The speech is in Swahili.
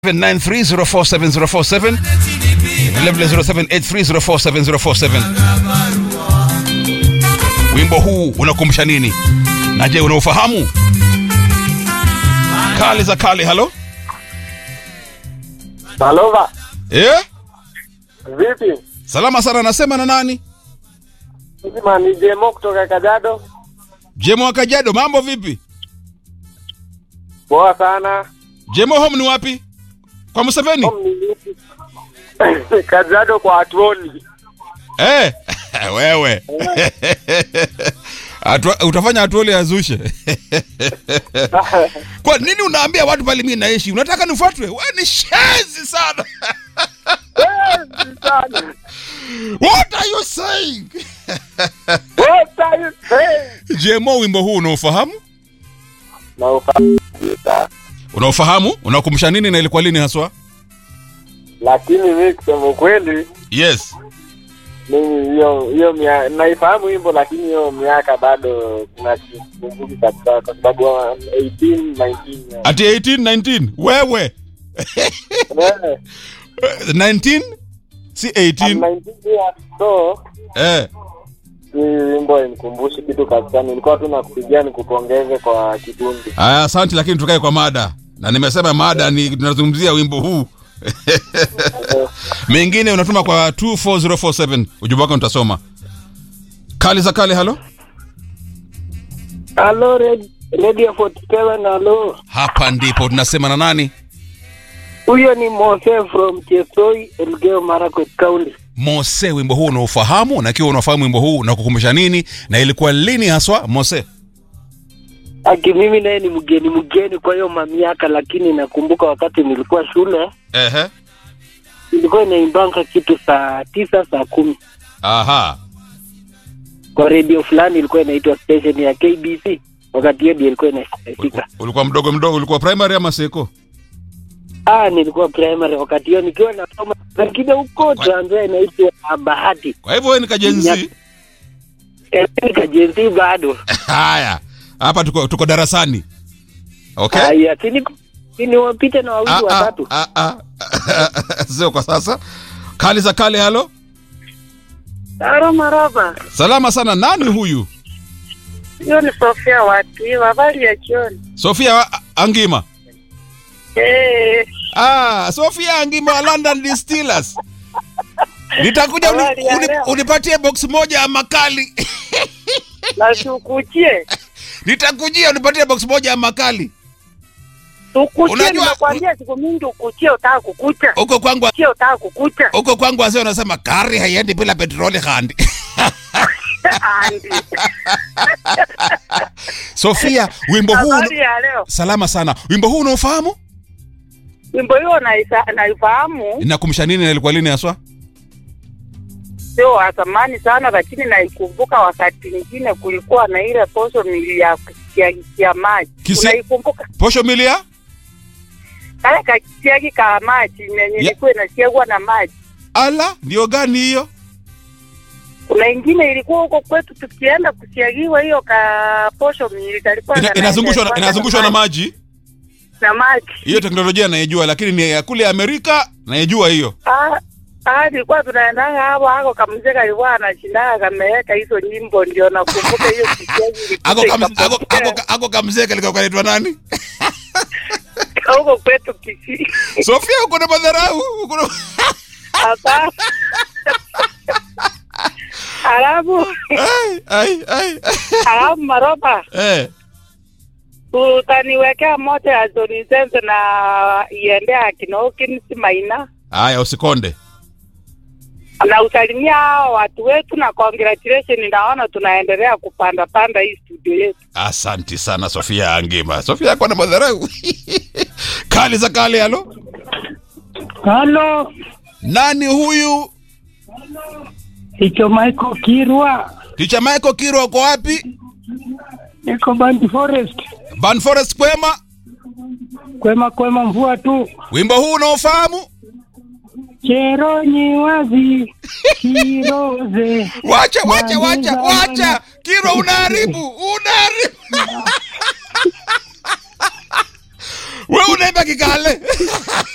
93047047047 vilevile 0783047047 wimbo huu unakumbusha nini na je unaufahamu kali za kali halo Malova, eh? vipi? salama sana nasema na nani Mzima ni Jemo kutoka Kajado. jemo wa kajado mambo vipi Poa sana. jemo home ni wapi kwa museveni Home ni vipi? Kajado kwa Atuoli. eh? wewe Atua, utafanya atuole azushe kwa nini unaambia watu pale mimi naishi unataka nifuatwe we ni shezi sana Wezi sana. what are you saying What are you saying? jemo wimbo huu unaofahamu Na ufahamu. unaofahamu unakumbusha nini na ilikuwa lini haswa Lakini mimi kusema ukweli yes mimi hiyo hiyo mia- naifahamu wimbo lakini hiyo miaka bado kuna sikumbuki kabisa kwa sababu wa 18 19 ati 18 19 wewe Eh, 19 si I'm 18 19 years so eh hii wimbo imkumbushi kitu kabisa nilikuwa tu nakupigia nikupongeze kwa kikundi Aya, asante, lakini tukae kwa mada, na nimesema mada ni tunazungumzia wimbo huu mengine unatuma kwa 24047 ujumbe wako nitasoma. Kali za kale, halo, Halo Radio 47 halo. hapa ndipo tunasema na nani? Huyo ni Mose from Chesoi, Elgeyo Marakwet County. Mose, wimbo huu unaofahamu, na ikiwa unafahamu wimbo huu unakukumbusha nini na ilikuwa lini haswa? Mose, Aki mimi naye ni mgeni mgeni kwa hiyo mamiaka, lakini nakumbuka wakati nilikuwa shule ehe, ilikuwa inaimbanga kitu saa tisa saa kumi aha, kwa redio fulani ilikuwa inaitwa station ya KBC. Wakati hiyo ndio ilikuwa inasikika. ulikuwa mdogo mdogo, ulikuwa primary ama seko? Ah, nilikuwa primary wakati hiyo nikiwa nasoma, lakini huko Tanzania inaitwa Bahati Kwa hivyo wewe ni kajenzi. Eh, nikajenzi bado Haya, hapa tuko, tuko darasani. Okay. haya, sini sini wapite na wawili Ah, ah, watatu. ah, ah. sio kwa sasa kali za kale halo Aro maraba, salama sana nani huyu hiyo ni Sofia Wati, habari ya jioni. sofia wa- angima Eh, ah, sofia angima wa london distillers nitakuja uni, Habari ya uni, leo. unipatie box moja ya makali na tukuchie nitakujia unipatie box moja ya makali tukuchie, Unajua- nimekwambia siku mingi ukuchie, utaka kukucha huko kwangu chie, utaka kukucha huko kwangu wazee wanasema kari haiendi bila petroli handi Andi. sofia wimbo huu Habari ya leo, salama sana wimbo huu unaofahamu wimbo hiyo naisa- naifahamu, inakumbusha nini na ilikuwa lini haswa sio wa zamani sana, lakini naikumbuka wakati mwingine kulikuwa na ile posho mili ya kisiagi maji, Kisi- unaikumbuka posho milia kale kakisiagi ka maji yenye ilikuwa inasiagwa na maji ala ndio gani hiyo kuna ingine ilikuwa huko kwetu tukienda kusiagiwa hiyo ka posho mili kalikuwa Ina, kana- inazungushwa na, inazungushwa na maji na maji hiyo teknolojia naijua lakini ni ya kule amerika naijua hiyo Ah, ah, nilikuwa tunaendanga hapo hako kamzee kalikuwa anashindaga kameweka hizo nyimbo ndio nakumbuka hiyo kisiagi ako ilikuja kam- ako- ikapotea ako- ako kamzee kalikuwa kanaitwa nani huko kwetu Kisii. sofia uko na madharau uko na- Hapa alafu Ai, ai, ai. alafu maroba Eh, utaniwekea moja ya Johnny Sense na iende akina Hawkins Maina haya usikonde na usalimia hao watu wetu na congratulation. Naona tunaendelea kupanda panda hii studio yetu. asanti sana sofia angima sofia ako na madharau kali za kale halo Halo, nani huyu hicho Michael Kirwa, ticha michael kiro uko wapi niko Band Forest. ban forest kwema Kwema kwema, mvua tu. wimbo huu unaofahamu Cheronyi wazi kiroze wacha wacha wacha wacha kiro unaharibu unaharibu we unaimba kikale